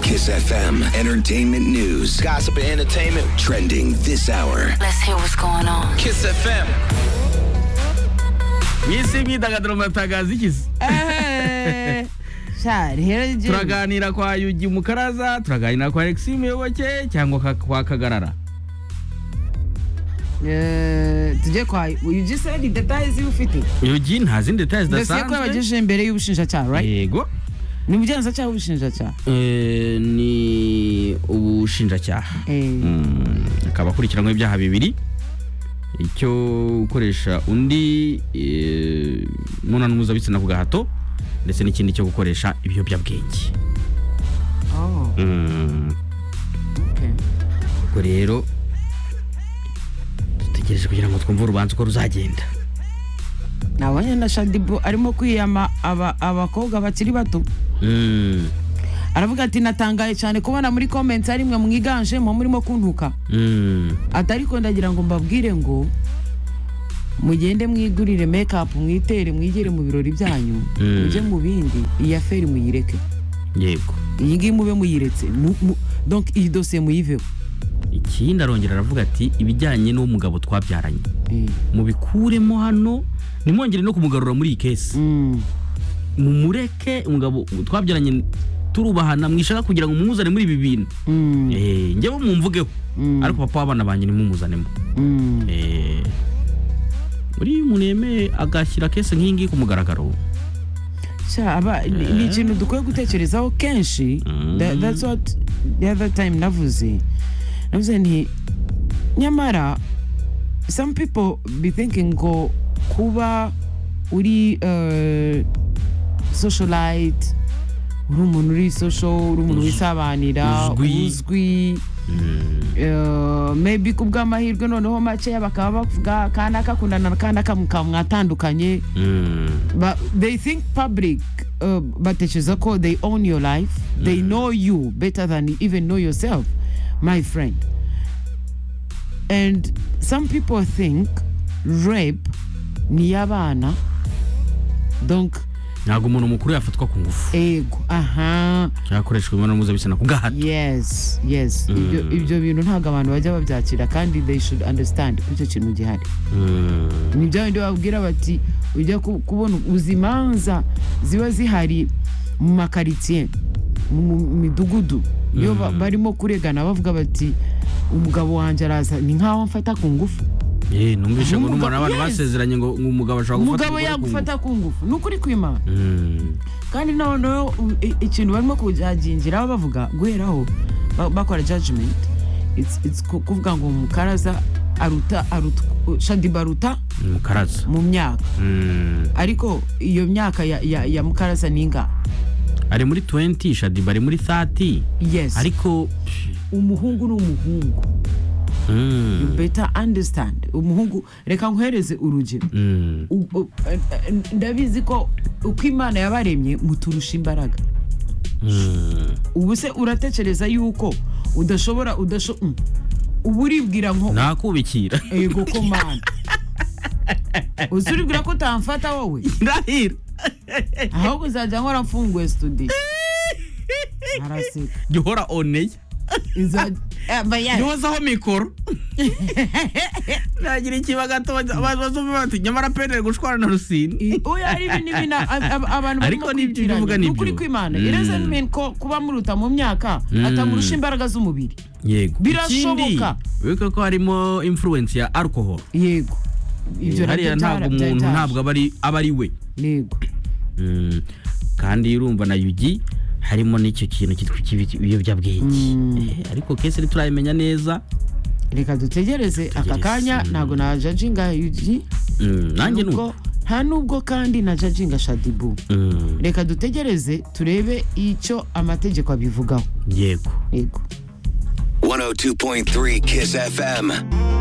Kiss FM. Entertainment news. Gossip and entertainment. Trending this hour. Let's hear what's going on. Kiss FM. mwisi imyidagaduro mutagazi ikize Charles turaganira kwa yugi mukaraza turaganira kwa alexi muyoboke cyangwa ka- kwa kagarara tujye kwa you just said the details you ufite yugi nta zindi detaye dosiye ko zidasanzwe yabagejeje imbere y'ubushinjacyaha right yego ni mu byanza cyangwa ubushinjacyaha Eh, ni ubushinjacyaha eh Mm, akaba akurikiranweho ibyaha bibiri icyo gukoresha undi eh, imibonano mpuzabitsina ku gahato ndetse n'ikindi cyo gukoresha ibiyobyabwenge oh Mm, okay ubwo rero dutegereje kugira ngo twumve urubanza uko ruzagenda nabonye na shadibu arimo kwiyama aba- abakobwa bakiri bato Mm, aravuga ati natangaye cyane kubona muri comments hari mwe mwiganjemo murimo kuntuka mm, ati ariko ndagira ngo mbabwire ngo mugende mwigurire mekapu mwitere mwigere mu birori byanyu Mm. mujye mu bindi iyi aferi muyireke yego iyi ngiyi mube muyiretse Mu- mu- donc iyi dosiye muyiveho ikindi arongera aravuga ati ibijyanye n'umugabo twabyaranye Eh, mubikuremo hano nimwongere no kumugarura muri iyi kesi mm, mumureke umugabo twabyaranye turubahana mwishaka kugira ngo mumuzane muri ibi bintu mm, Eh, njyewe mumvugeho Mm. ariko papa w'abana banjye nimumuzanemo mm. Eh, muri iyo umuntu yemeye agashyira kese nk'iyi ngiyi ku mugaragaro Sha, aba- ni ni ikintu dukwiye gutekerezaho kenshi Mm. Tha- that's what the other time navuze navuze nti nyamara some people be thinking ngo kuba uri eh, socialite uri umuntu uri social uri umuntu wisabanira Uzwi. uzwi eh, maybe ku bw'amahirwe noneho makeya bakaba bavuga kana kakundana na kana mukaba mwatandukanye Mm, but they think public uh, batekereza ko they own your life they know you better than you even know yourself my friend and some people think rape niyabana donc ntabwo umuntu mukuru yafatwa ku ngufu ego aha yakoreshwa imibonano mpuzabitsina ku gahato yes yes ibyo ibyo bintu ntabwo abantu bajya babyakira kandi they should understand ko icyo kintu gihari Mm, ni bya bindi babwira bati ujya ku- kubona uzimanza ziba zihari mu makaritsiye mu mu midugudu iyo ba- barimo kuregana bavuga bati umugabo wanjye araza ni nkaho mfata ku ngufu eh, numvise ngo n'umuntu Umugabo- abantu yes. basezeranye ngo ngo umugabo ashobora gufata umugore umugabo ku ngufu. yagufata ku ngufu ni ukuri kwimana Mm, kandi noneho u- i- ikintu barimo kujagingiraho bavuga guheraho ba- bakora judgment it's, it's ku- kuvuga ngo mukaraza aruta aruta shadiba aruta umukaraza mu myaka Mm. ariko iyo myaka ya, ya, ya mukarasa ni ingahe ari muri 20 shadiba ari muri 30 yes ariko umuhungu ni umuhungu Mm, better understand umuhungu reka nkohereze urugero mm, U- u- eh, eh, ndabizi ko uko imana yabaremye muturusha imbaraga mm. ubu se uratekereza yuko udashobora udasho mm. ubu uribwira nko nakubikira ego ko mana uzi uribwira ko utamfata wowe ndahira ahubwo uzajya nkora mfunguye studio araseka jya uhora oneye izajya Eh, but yeah. yozaho mikoro nagira ikiba gato bazumva bati nyamara pendere gushwana na rusine I- oya ari ibintu ibintu ab- ab- abantu Ariko ni ibyo uvuga ni ukuri byo. kw'imana Mm. irezeni meni ko kuba muruta mu myaka Mm. atamurusha imbaraga z'umubiri yego Birashoboka. wiko ko harimo influence ya alcohol yego ibyo hariya ntabwo umuntu ntabwo aba ari aba ari we yego Mm, kandi urumva na yugi harimo n'icyo kintu cyitwa ikibi- ibiyobyabwenge Eh, ariko kese ntiturayimenya neza reka dutegereze aka kanya ntabwo na jajinga yuji Mm, nanjye ni uko nubwo nta nubwo kandi na jajinga shadibu Mm, reka dutegereze turebe icyo amategeko abivugaho yego yego 102.3 Kiss FM.